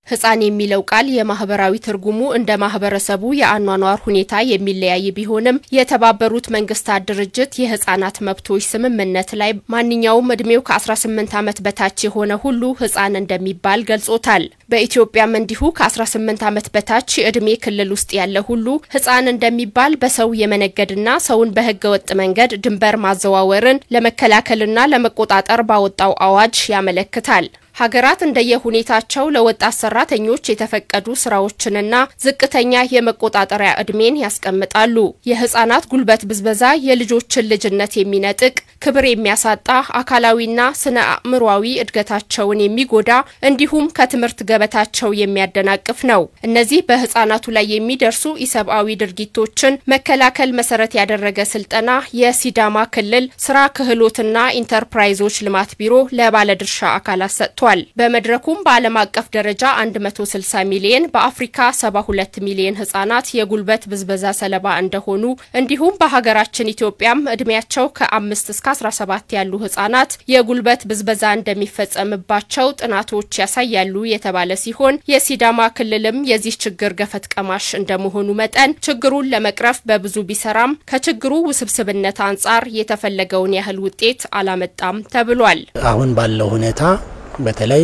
ህፃን የሚለው ቃል የማህበራዊ ትርጉሙ እንደ ማህበረሰቡ የአኗኗር ሁኔታ የሚለያይ ቢሆንም የተባበሩት መንግስታት ድርጅት የህፃናት መብቶች ስምምነት ላይ ማንኛውም እድሜው ከ18 ዓመት በታች የሆነ ሁሉ ህፃን እንደሚባል ገልጾታል። በኢትዮጵያም እንዲሁ ከ18 ዓመት በታች የዕድሜ ክልል ውስጥ ያለ ሁሉ ህፃን እንደሚባል በሰው የመነገድና ሰውን በህገ ወጥ መንገድ ድንበር ማዘዋወርን ለመከላከልና ለመቆጣጠር ባወጣው አዋጅ ያመለክታል። ሀገራት እንደየሁኔታቸው ለወጣት ሰራተኞች የተፈቀዱ ስራዎችንና ዝቅተኛ የመቆጣጠሪያ እድሜን ያስቀምጣሉ። የህጻናት ጉልበት ብዝበዛ የልጆችን ልጅነት የሚነጥቅ ክብር የሚያሳጣ አካላዊና ስነ አእምሯዊ እድገታቸውን የሚጎዳ እንዲሁም ከትምህርት ገበታቸው የሚያደናቅፍ ነው። እነዚህ በህጻናቱ ላይ የሚደርሱ ኢሰብአዊ ድርጊቶችን መከላከል መሰረት ያደረገ ስልጠና የሲዳማ ክልል ስራ ክህሎትና ኢንተርፕራይዞች ልማት ቢሮ ለባለድርሻ አካላት ሰጥቷል። በመድረኩም በዓለም አቀፍ ደረጃ 160 ሚሊየን በአፍሪካ 72 ሚሊየን ህጻናት የጉልበት ብዝበዛ ሰለባ እንደሆኑ እንዲሁም በሀገራችን ኢትዮጵያም እድሜያቸው ከ5 እስከ 17 ያሉ ህጻናት የጉልበት ብዝበዛ እንደሚፈጸምባቸው ጥናቶች ያሳያሉ የተባለ ሲሆን የሲዳማ ክልልም የዚህ ችግር ገፈት ቀማሽ እንደመሆኑ መጠን ችግሩን ለመቅረፍ በብዙ ቢሰራም ከችግሩ ውስብስብነት አንጻር የተፈለገውን ያህል ውጤት አላመጣም ተብሏል። አሁን ባለው ሁኔታ በተለይ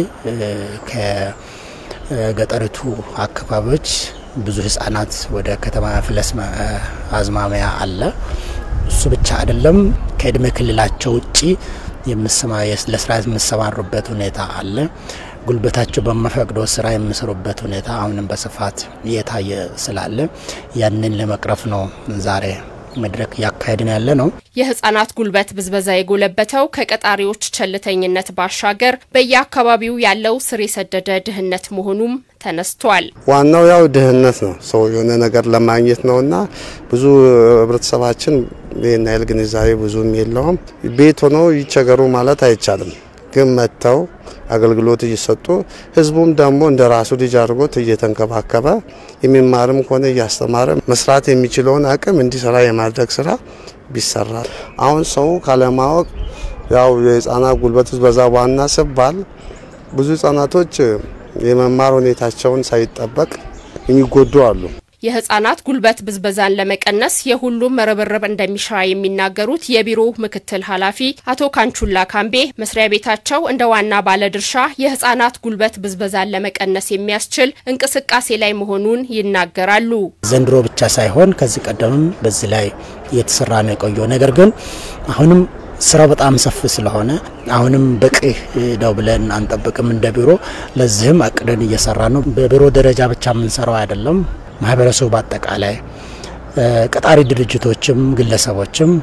ከገጠሪቱ አካባቢዎች ብዙ ህጻናት ወደ ከተማ ፍለስ አዝማሚያ አለ። እሱ ብቻ አይደለም፣ ከእድሜ ክልላቸው ውጪ ለስራ የሚሰማሩበት ሁኔታ አለ። ጉልበታቸው በመፈቅዶ ስራ የሚሰሩበት ሁኔታ አሁንም በስፋት እየታየ ስላለ ያንን ለመቅረፍ ነው ዛሬ መድረክ እያካሄድን ያለ ነው። የህጻናት ጉልበት ብዝበዛ የጎለበተው ከቀጣሪዎች ቸልተኝነት ባሻገር በየአካባቢው ያለው ስር የሰደደ ድህነት መሆኑም ተነስቷል። ዋናው ያው ድህነት ነው። ሰው የሆነ ነገር ለማግኘት ነውና ብዙ ህብረተሰባችን ይህን ያህል ግንዛቤ ብዙም የለውም። ቤት ሆነው ይቸገሩ ማለት አይቻልም። ግን መጥተው አገልግሎት እየሰጡ ህዝቡም ደግሞ እንደ ራሱ ልጅ አድርጎት እየተንከባከበ የሚማርም ከሆነ እያስተማረ መስራት የሚችለውን አቅም እንዲሰራ የማድረግ ስራ ቢሰራ አሁን ሰው ካለማወቅ ያው የህፃናት ጉልበት ብዝበዛ ዋና ሲባል ብዙ ህጻናቶች የመማር ሁኔታቸውን ሳይጠበቅ የሚጎዱ አሉ። የህጻናት ጉልበት ብዝበዛን ለመቀነስ የሁሉም ርብርብ እንደሚሻ የሚናገሩት የቢሮው ምክትል ኃላፊ አቶ ካንቹላ ካምቤ መስሪያ ቤታቸው እንደ ዋና ባለድርሻ የህጻናት ጉልበት ብዝበዛን ለመቀነስ የሚያስችል እንቅስቃሴ ላይ መሆኑን ይናገራሉ። ዘንድሮ ብቻ ሳይሆን ከዚህ ቀደምም በዚህ ላይ እየተሰራ ነው የቆየው። ነገር ግን አሁንም ስራው በጣም ሰፊ ስለሆነ አሁንም በቂ ነው ብለን አንጠብቅም እንደ ቢሮ። ለዚህም አቅደን እየሰራ ነው። በቢሮ ደረጃ ብቻ የምንሰራው አይደለም። ማህበረሰቡ በአጠቃላይ ቀጣሪ ድርጅቶችም ግለሰቦችም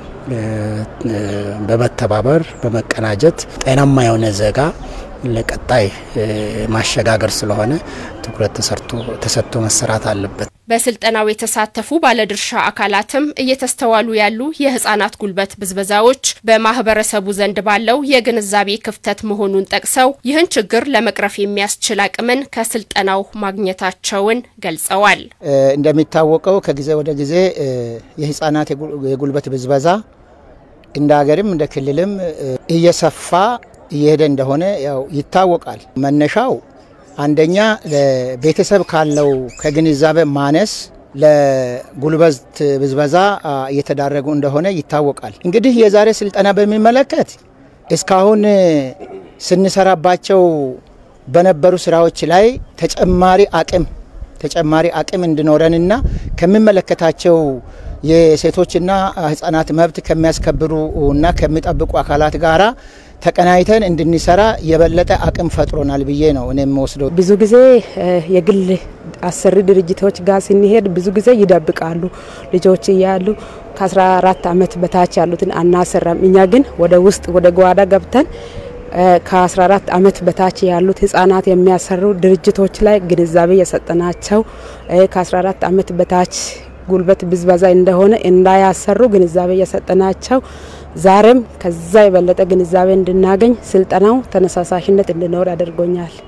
በመተባበር በመቀናጀት ጤናማ የሆነ ዜጋ ለቀጣይ ማሸጋገር ስለሆነ ትኩረት ተሰጥቶ መሰራት አለበት። በስልጠናው የተሳተፉ ባለድርሻ አካላትም እየተስተዋሉ ያሉ የህጻናት ጉልበት ብዝበዛዎች በማህበረሰቡ ዘንድ ባለው የግንዛቤ ክፍተት መሆኑን ጠቅሰው ይህን ችግር ለመቅረፍ የሚያስችል አቅምን ከስልጠናው ማግኘታቸውን ገልጸዋል። እንደሚታወቀው ከጊዜ ወደ ጊዜ የህጻናት የጉልበት ብዝበዛ እንደ ሀገርም እንደ ክልልም እየሰፋ እየሄደ እንደሆነ ያው ይታወቃል። መነሻው አንደኛ ለቤተሰብ ካለው ከግንዛቤ ማነስ ለጉልበት ብዝበዛ እየተዳረጉ እንደሆነ ይታወቃል። እንግዲህ የዛሬ ስልጠና በሚመለከት እስካሁን ስንሰራባቸው በነበሩ ስራዎች ላይ ተጨማሪ አቅም ተጨማሪ አቅም እንዲኖረንና ከሚመለከታቸው የሴቶችና ህጻናት መብት ከሚያስከብሩ እና ከሚጠብቁ አካላት ጋራ ተቀናይተን እንድንሰራ የበለጠ አቅም ፈጥሮናል ብዬ ነው እኔ የምወስደው። ብዙ ጊዜ የግል አሰሪ ድርጅቶች ጋር ስንሄድ ብዙ ጊዜ ይደብቃሉ። ልጆች እያሉ ከ14 ዓመት በታች ያሉትን አናሰራም። እኛ ግን ወደ ውስጥ ወደ ጓዳ ገብተን ከ14 ዓመት በታች ያሉት ህጻናት የሚያሰሩ ድርጅቶች ላይ ግንዛቤ የሰጠናቸው ከ14 ዓመት በታች ጉልበት ብዝበዛ እንደሆነ እንዳያሰሩ ግንዛቤ የሰጠናቸው ዛሬም ከዛ የበለጠ ግንዛቤ እንድናገኝ ስልጠናው ተነሳሳሽነት እንዲኖር አድርጎኛል።